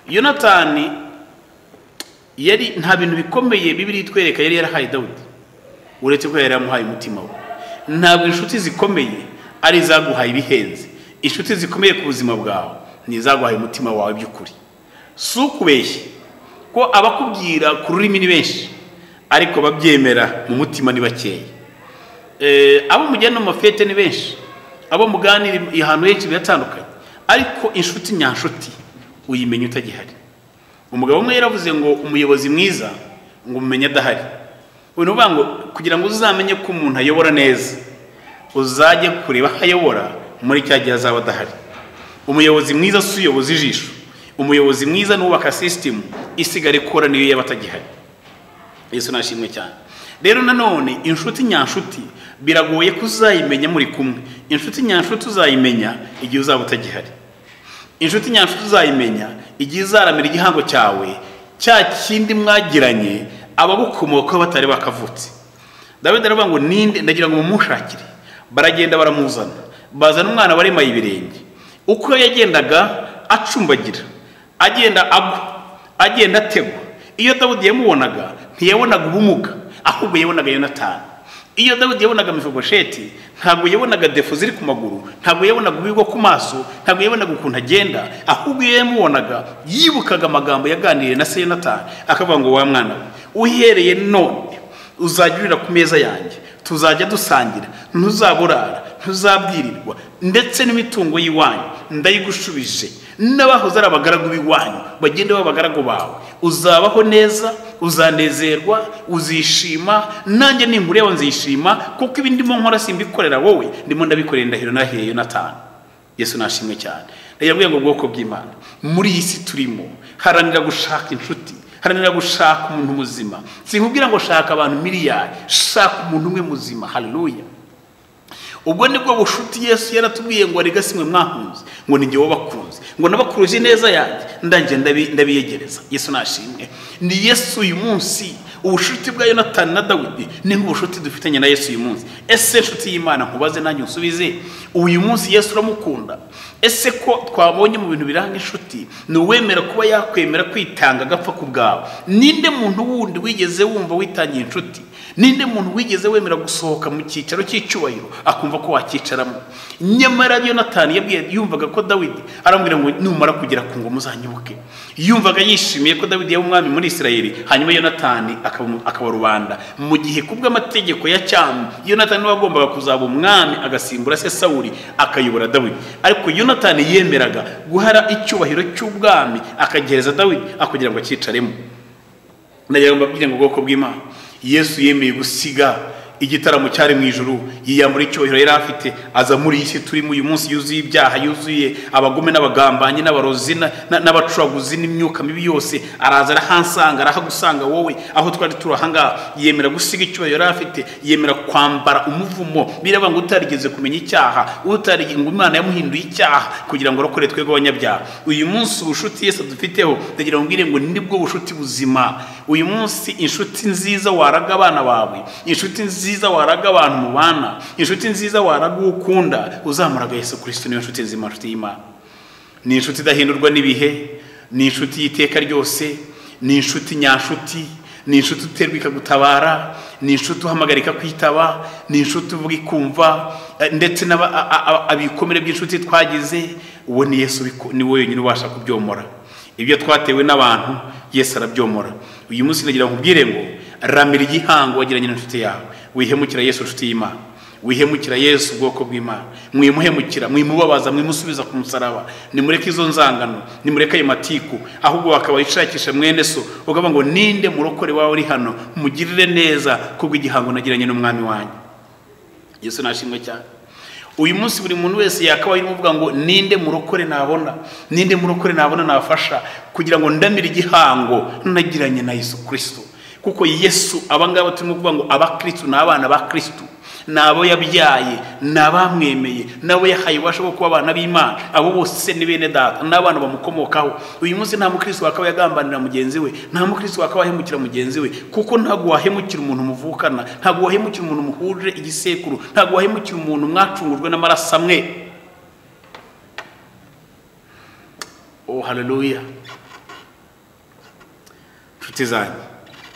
yonatani yari nta bintu bikomeye bibiri itwereka yari yarahaye dawudi uretse ko yari yaramuhaye umutima we ntabwo inshuti zikomeye ari izaguhaye ibihenze inshuti zikomeye ku buzima bwawe ni izaguhaye umutima wawe by'ukuri si ukubeshye ko abakubwira ku rurimi ni benshi ariko ababyemera mu mutima ni bakeya Eh, abo mujyana mu mafete ni benshi abo muganira ahantu henshi biratandukanye ariko inshuti nyanshuti uyimenya utagihari umugabo umwe yaravuze ngo umuyobozi mwiza ngo umumenye adahari ubu ni ukuvuga ngo kugira ngo uzamenye ko umuntu ayobora neza uzajye kureba aho ayobora muri cya gihe azaba adahari umuyobozi mwiza si uyoboza ijisho umuyobozi mwiza n'uwubaka sisitemu isigara ikora niyo yaba atagihari yesu nashimwe cyane rero nanone inshuti nyanshuti biragoye ko uzayimenya muri kumwe inshuti nyanshuti uzayimenya igihe uzaba utagihari inshuti nyanshuti uzayimenya igihe izaramira igihango cyawe cya kindi mwagiranye abagukomokaho batari bakavutse dawidi aravuga ngo ninde ndagira ngo mumushakire baragenda baramuzana bazana umwana waremaye ibirenge uko yagendaga acumbagira agenda agwa agenda ategwa iyo dawidi yamubonaga ntiyabonaga ubumuga ahubwo yabonaga yonatani iyo dawidi yabonaga mifogosheti ntabwo yabonaga defu ziri ku maguru ntabwo yabonaga ubigwa ku maso ntabwo yabonaga ukuntu agenda ahubwo iyo yamubonaga yibukaga amagambo yaganiriye na se yonatani akavuga ngo wa mwana we uhereye none uzajya urira ku meza yanjye tuzajya dusangira ntuzaburara ntuzabwirirwa ndetse n'imitungo y'iwanyu ndayigushubije n'abahoze ari abagaragu b'iwanyu bagende baba abagaragu bawe uzabaho neza uzanezerwa uzishima nanjye nimbureba nzishima kuko ibi ndimo nkora simbikorera wowe ndimo ndabikorera indahiro nahiye yonatani yesu nashimwe cyane ndagira ngo ubwoko bw'imana muri iyi si turimo haranira gushaka inshuti haranira gushaka umuntu muzima sinkubwira ngo shaka abantu miliyari shaka umuntu umwe muzima haleluya ubwo nibwo bushuti yesu yaratubwiye ngo arega simwe mwakunze ngo ni wowe bakunze ngo nabakuruje neza yanjye ndangiye ndabiyegereza yesu nashimwe ni yesu uyu munsi ubushuti bwa yonatani na dawidi ni nk'ubushuti dufitanye na yesu uyu munsi ese inshuti y'imana nkubaze nanjye unsubize uyu munsi yesu uramukunda ese ko twabonye mu bintu biranga inshuti ni uwemera kuba yakwemera kwitanga agapfa ku bwawe ninde muntu wundi wigeze wumva witangiye inshuti ninde muntu wigeze wemera gusohoka mu cyicaro cy'icyubahiro akumva ko wakicaramo nyamara yonatani yabwiye yumvaga ko dawidi aramubwira ngo numara kugera ku ngoma uzanyibuke yumvaga yishimiye ko dawidi yaba umwami muri isirayeli hanyuma yonatani akaba rubanda mu gihe kubw'amategeko ya cyamu yonatani niwe wagombaga kuzaba umwami agasimbura se sawuri akayobora dawidi ariko yonatani yemeraga guhara icyubahiro cy'ubwami akagereza dawidi akugira ngo acyicaremo ndagira ngo mbabwire ngo ubwoko bw'imana yesu yemeye gusiga igitaramo cyari mu ijoro yiyambura icyubahiro yari afite aza muri iyi si turimo uyu munsi yuzuye ibyaha yuzuye abagome n'abagambanyi n'abarozi n'abacuruguzi n'imyuka mibi yose araza arahansanga arahagusanga wowe aho twari turi ahangaha yemera gusiga icyubahiro yari afite yemera kwambara umuvumo biraba ngo utarigeze kumenya icyaha utarigeze ngo imana yamuhinduye icyaha kugira ngo arokore twebwe abanyabyaha uyu munsi ubushuti yese dufiteho ndagira ngo mbwire ngo nibwo bushuti buzima uyu munsi inshuti nziza waraga abana bawe inshuti nziza waraga abantu mubana inshuti nziza waraga uwo ukunda uzamuraga yesu kirisito niyo nshuti nzima nshuti y'imana ni inshuti idahindurwa n'ibihe ni inshuti y'iteka ryose ni inshuti nyanshuti ni inshuti uterwa ikagutabara ni inshuti uhamagarika kwitaba ni inshuti uvuga ikumva ndetse abikomere by'inshuti twagize uwo ni yesu ni wenyine ubasha kubyomora ibyo twatewe n'abantu yesu arabyomora uyu munsi nagira ngo ubwire ngo ramira igihango wagiranye n'inshuti yawe wihemukira yesu inshuti y'imana wihemukira yesu ubwoko bw'imana mwimuhemukira mwimubabaza mwimusubiza ku musaraba nimureke izo nzangano nimureke ayo matiku ahubwo bakaba ishakisha mwene so ugavuga ngo ninde murokore wawe uri hano mugirire neza kubw'igihango nagiranye n'umwami wanyu yesu nashimwe cyane uyu munsi buri muntu wese yakabaye arimo uvuga ngo ninde murokore nabona ninde murokore nabona nafasha kugira ngo ndamire igihango nagiranye na yesu kirisito kuko yesu abangaba turimo kuvuga ngo abakirisitu ni abana ba kirisitu ni abo yabyaye ni abamwemeye nabo yahaye ububasha bwo kuba abana b'imana abo bose ni bene data n'abana bamukomokaho uyu munsi nta mukirisitu wakaba yagambanira mugenzi we nta mukirisitu wakaba yahemukira mugenzi we kuko ntabwo wahemukira umuntu muvukana ntabwo wahemukira umuntu muhuje igisekuru ntabwo wahemukira umuntu mwacungujwe n'amaraso amwe oh haleluya inshuti zanyu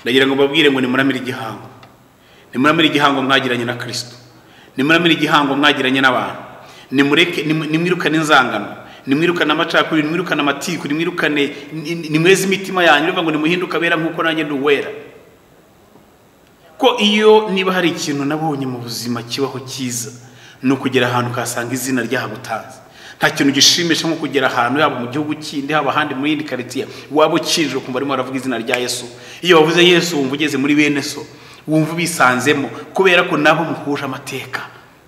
ndagira ngo mbabwire ngo nimuramire igihango nimuramire igihango mwagiranye na kirisito nimuramire igihango mwagiranye n'abantu nimureke nimwirukane inzangano nimwirukane amacakubiri nimwirukane amatiku nimwirukane nimweze imitima yanyu bivuga ngo nimuhinduke abera nk'uko nanjye ndi uwera ko iyo niba hari ikintu nabonye mu buzima kibaho cyiza ni ukugera ahantu ukahasanga izina ryahagutanze nta kintu gishimisha nko kugera ahantu yaba mu gihugu kindi haba ahandi mu yindi karitsiye waba ukinjira ukumva arimo aravuga izina rya yesu iyo wavuze yesu wumva ugeze muri bene so wumva ubisanzemo kubera ko nabo muhuje amateka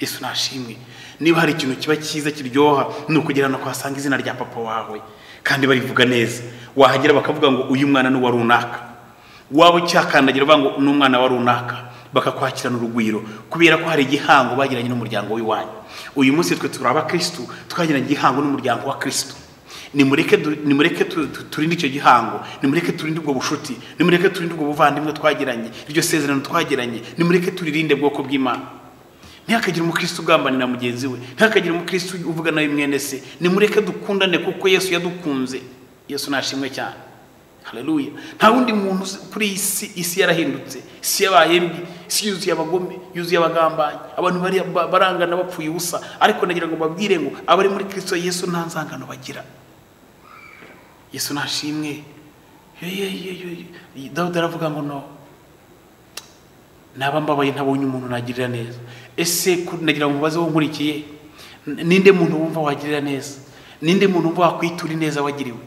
yesu nashimwe niba hari ikintu kiba cyiza kiryoha ni ukugera no kuhasanga izina rya papa wawe kandi barivuga neza wahagera bakavuga ngo uyu mwana ni uwa runaka waba ucyakandagira uvuga ngo ni umwana wa runaka bakakwakirana urugwiro kubera ko hari igihango bagiranye n'umuryango w'iwanyu uyu munsi twe turi abakirisitu twagiranye igihango n'umuryango wa kirisitu nimureke turinde icyo gihango nimureke turinde ubwo bushuti nimureke turinde ubwo buvandimwe twagiranye iryo sezerano twagiranye nimureke turirinde bwoko bw'imana ntihakagire umukirisitu ugambanira mugenzi we ntihakagire umukirisitu uvuga nawe mwene se nimureke dukundane kuko yesu yadukunze yesu nashimwe cyane hararuye nta wundi muntu kuri iyi si isi yarahindutse isi yabaye mbi isi yuzuye abagome yuzuye abagambanyi abantu barangana bapfuye ubusa ariko nagira ngo babwire ngo abari muri kirisito yesu nta nzangano bagira yesu nashimwe dawudi aravuga ngo no naba mbabaye ntabonye umuntu nagirira neza ese nagira ngo mubaze nkurikiye ninde muntu wumva wagirira neza ninde muntu wumva wakwitura ineza wagiriwe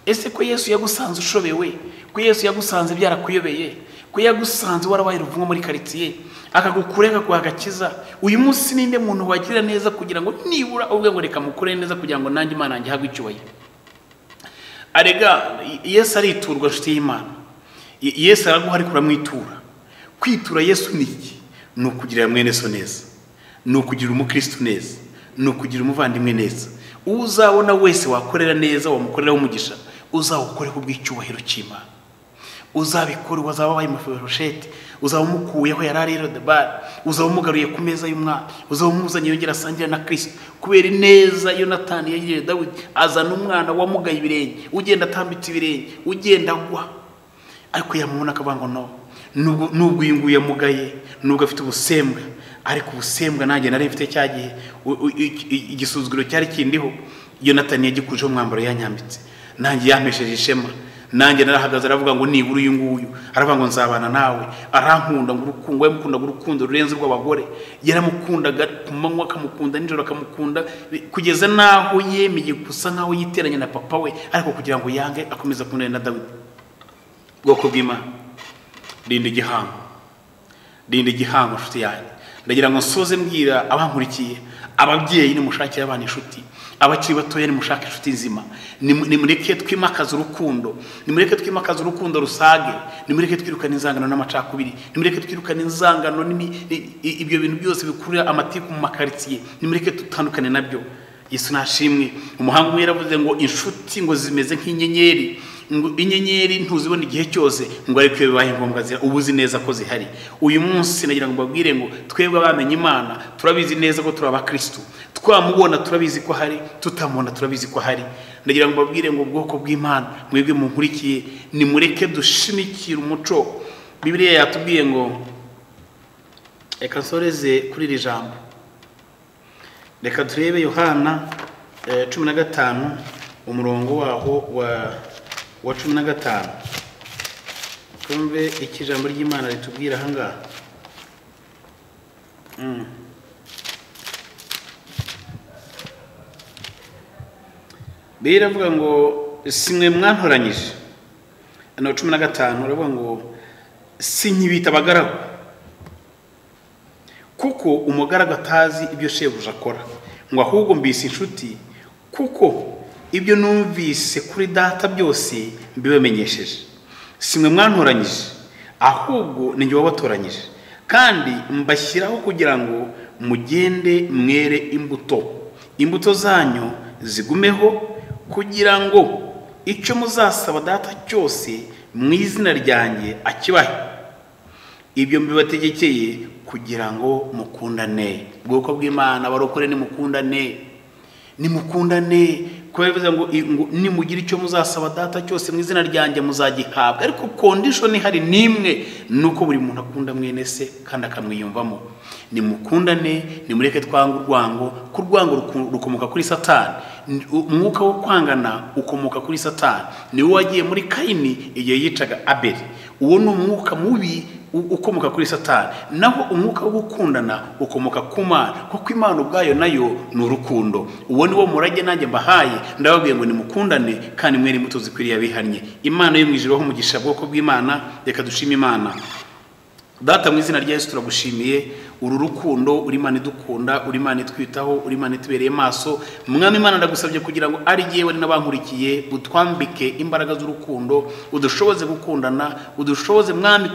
ese ko yesu yagusanze ushobewe ko yesu yagusanze byarakuyobeye ko yagusanze warabaye uruvumo muri karitsiye akagukura akaguha agakiza uyu munsi ninde muntu wagirira neza kugira ngo nibura ubwe ngo reka mukure neza kugira ngo nanjye imana yanjye hagwe icyubahiro arega yesu ariturwa inshuti y'imana Ye- yesu araguha ariko uramwitura kwitura yesu ni iki ni ukugirira mwene so neza ni ukugirira umukirisitu neza ni ukugirira umuvandimwe neza uwo uzabona wese wakorera neza wamukoreraho umugisha uzawukoreho ubw'icyubahiro cy'imana uzabikora wazaba wabaye amafiroshete uzaba umukuyeho yari ari rodebari uzaba umugaruye ku meza y'umwana uzaba umuzanye yongera asangira na kirisito kubera ineza yonatani yagiriye dawidi azana umwana wamugaye ibirenge ugenda atambitse ibirenge ugenda agwa ariko yamubona akavuga ngo no nubwo uyu nguyu yamugaye nubwo afite ubusembwa ariko ubusembwa nanjye nari mfite cya gihe u- u- i- i- igisuzuguro cyari kindiho yonatani yagikujeho umwambaro yanyambitse nanjye yampesheje ishema nanjye narahagaze aravuga ngo nibura uyu nguyu aravuga ngo nzabana nawe arankunda ngo urukundo yamukundaga urukundo rurenze urw'abagore yaramukundaga ku manywa akamukunda nijoro akamukunda kugeza n'aho yemeye gusa nk'aho yiteranya na papa we ariko kugira ngo yange akomeze akundane na dawidi bwoko bw'imana rinda igihango rinda igihango nshuti yanjye ndagira ngo nsoze mbwira abankurikiye ababyeyi nimushakire abana inshuti abakiri batoya nimushake inshuti nzima Nimu- nimureke twimakaze urukundo nimureke twimakaze urukundo rusage nimureke twirukane inzangano n'amacakubiri nimureke twirukane inzangano n'imi- i- i- ibyo bintu byose bikurura amatiku mu makaritsiye nimureke dutandukane nabyo yesu nashimwe umuhanga umwe yaravuze ngo inshuti ngo zimeze nk'inyenyeri ngo inyenyeri ntuzibona igihe cyose ngo ariko iyo bibaye ngombwa zira uba uzi neza ko zihari uyu munsi nagira ngo mbabwire ngo twebwe abamenye imana turabizi neza ko turi abakirisitu twamubona turabizi ko hari tutamubona turabizi ko hari ndagira ngo mbabwire ngo ubwoko bw'imana mwebwe munkurikiye nimureke dushimikire umuco bibiliya yatubwiye ngo reka nsoreze kuri iri jambo reka turebe yohana eh, cumi na gatanu umurongo waho wa wa cumi na gatanu twumve icyo ijambo ry'imana ritubwira aha ngaha Mm. bibiliya iravuga ngo si mwe mwantoranyije hano cumi na gatanu uravuga ngo si nkibita abagaragu kuko umugaragu atazi ibyo shebuja akora ngo ahubwo mbise inshuti kuko ibyo numvise kuri data byose mbibamenyesheje si mwe mwantoranyije ahubwo ni jye wabatoranyije kandi mbashyiraho kugira ngo mugende mwere imbuto imbuto zanyu zigumeho kugira ngo icyo muzasaba data cyose mu izina ryanjye akibahe ibyo mbibategekeye kugira ngo mukundane ubwoko bw'imana barokore nimukundane nimukundane kubera bivuze ngo ngo nimugira icyo muzasaba data cyose mu izina ryanjye muzagihabwa ariko kondishoni ihari n'imwe ni uko buri muntu akunda mwene se kandi akamwiyumvamo nimukundane nimureke twange urwango ko urwango ruku- rukomoka kuri satani Ni- umwuka wo kwangana ukomoka kuri satani niwe wagiye muri kayini igihe yicaga abeli uwo ni umwuka mubi u- ukomoka kuri satani naho umwuka wo gukundana ukomoka ku mana kuko imana ubwayo nayo ni urukundo uwo ni wo murage nanjye mbahaye ndababwiye ngo nimukundane kandi mwere imbuto zikwiriye abihannye imana yo mu ijuru aho umugisha bwoko bw'imana reka dushime imana data mu izina rya yesu turagushimiye uru rukundo uri imana idukunda uri imana itwitaho uri imana itubereye maso mwami imana ndagusabye kugira ngo ari yewe ari n'abankurikiye utwambike imbaraga z'urukundo udushoboze gukundana udushoboze mwami